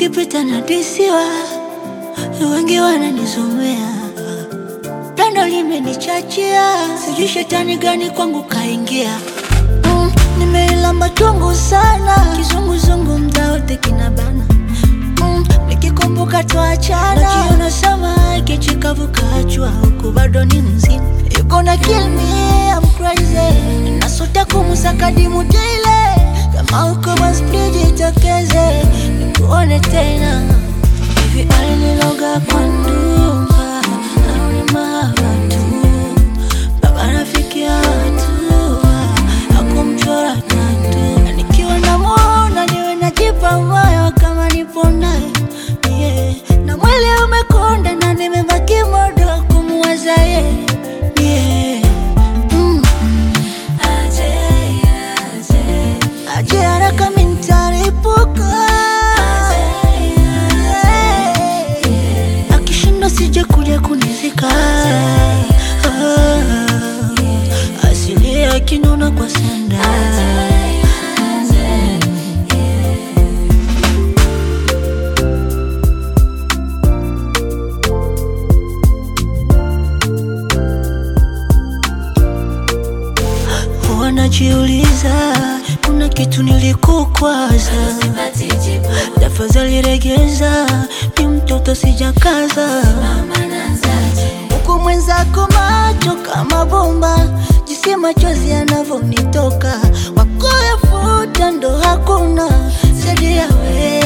ukipita na disiwa, wengi wananizomea, pendo limenichachia, sijui shetani gani kwangu kaingia. Mm, nimeilamba chungu sana, kizunguzungu mda wote kinabana mm, nikikumbuka tuachana, najiona sama kichikavu kachwa, huku bado ni mzima, you gonna kill me, I'm crazy, nasota kumusaka dimu daily, kama uko basi please jitokeze, nikuone tena hivi aliniloga kwa ndumba au ni mahaba tu, baba rafiki ya watu hakumchora tatu, na nikiwa namuona niwe najipa moyo kama nipo naye yeah. na mwili umekonda na nimebaki modo kumuwaza ye yeah. mm. aje haraka mintaripuka akishinda sije kuja kunizika Ah, asili akinona kwa sanda wanajiuliza kuna kitu nilikukwaza, tafadhali regeza, mi mtoto sijakaza huku mwenzako macho kama bomba, jinsi machozi yanavyonitoka, wakuyafuta ndo hakuna zaidi ya wewe